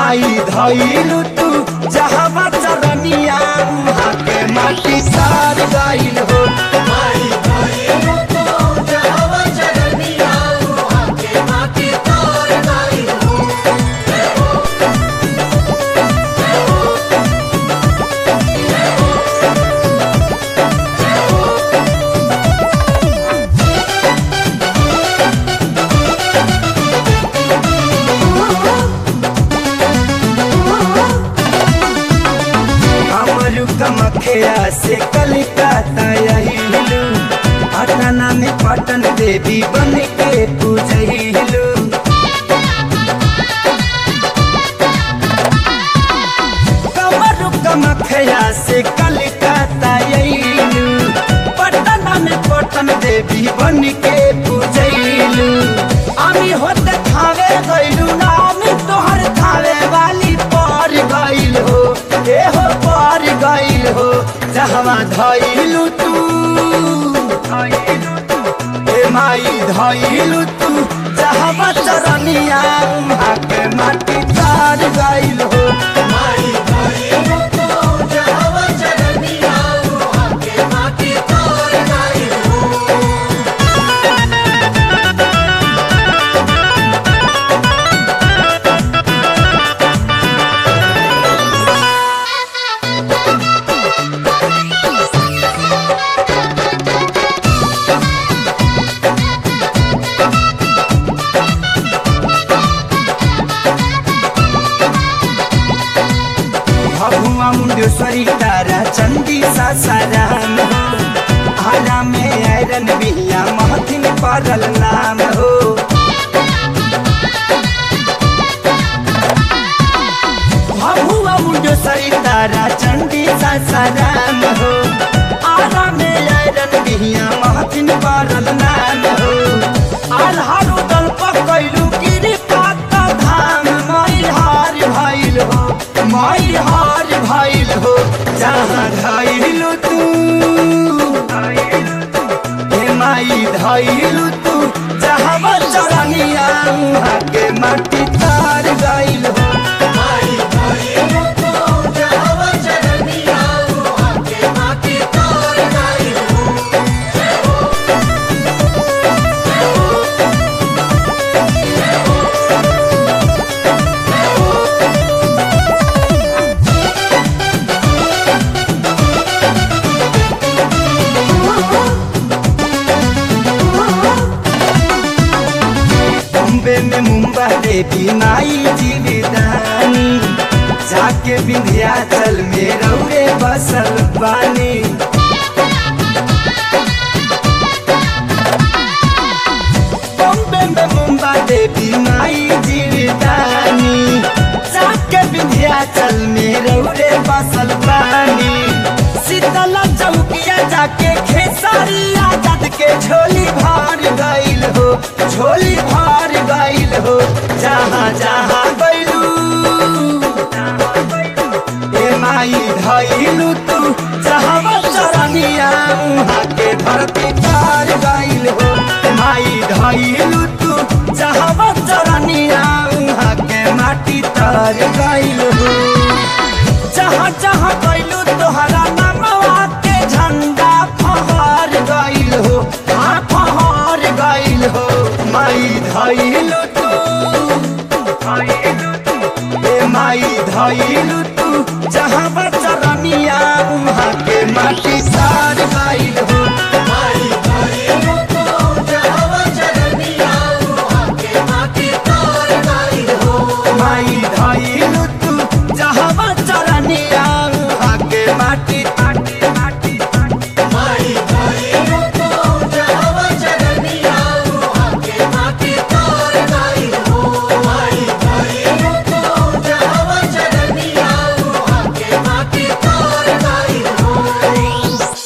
माई धइलु तू जहवा चरनिया उहाँ के माटी सार गइल हो माई धइलु तू जहवा चरनिया उहाँ के माटी तार गइल हो जय हो जय हो जय हो जय हो हमरु कमखिया से कलिकाता यहिलु पटना में पटन देवी बन के पूजहिलु कमरु कमखिया से कलिकाता यहिलु पटना में पटन देवी बन के पूजहिलु আমি হতে খাবে গইলু না আমি তোহর খাবে वाली पर गइल हो ए हो पर गइल हो जहवा धइलु तू ए माई धइलु तू जहवा चरनिया उहाँ के माटी तार गइल हो माई धइलु तू जहवा चरनिया उहाँ के माटी तार गइल हो भगुआ मुंडेश्वरी तारा चंदी सासाराम हो आरा में आयरन बिहिया महथिन पड़ल नाम हो भगुआ मुंडेश्वरी तारा चंदी सासाराम हो आरा में आयरन बिहिया महथिन पड़ल नाम हो आल्हारो दल पकैलू गिरी पाता धाम मई हार भइल हो मई हार भइल हो जहाँ धइलु तू हे माई धइलु तू जहाँ चरनिया उहाँ के माटी तार गइल हो माई धइलु तू जहवा चरनिया उहाँ के माटी तार गइल हो जय हो जय हो जय हो जय हो बॉम्बे में मुंबा देवी माई जीविदानी जाके विंध्याचल में रौरे बसल बानी बॉम्बे में मुंबा देवी माई जीविदानी जाके विंध्याचल में रौरे बसल बानी शीतला चौकिया जाके खेसारिया जद के झोली भर गइल हो झोली भर गइल हो जहाँ जहाँ गइलू ए माई धइलू तू जहाँ चरनिया उहाँ के धरती पार गइल हो माई धइलू तू जहाँ चरनिया उहाँ के माटी तर गइल हो जहाँ जहाँ गइलू तोहरा नामवा के झंडा फहर गइल हो हाँ फहर गइल हो माई धइलू तू ए माई धइलू तू जहाँ चरनिया उहाँ के माटी सार गइल हो माई धइलु तू जहवा चरनिया उहाँ के माटी तार गइल हो माई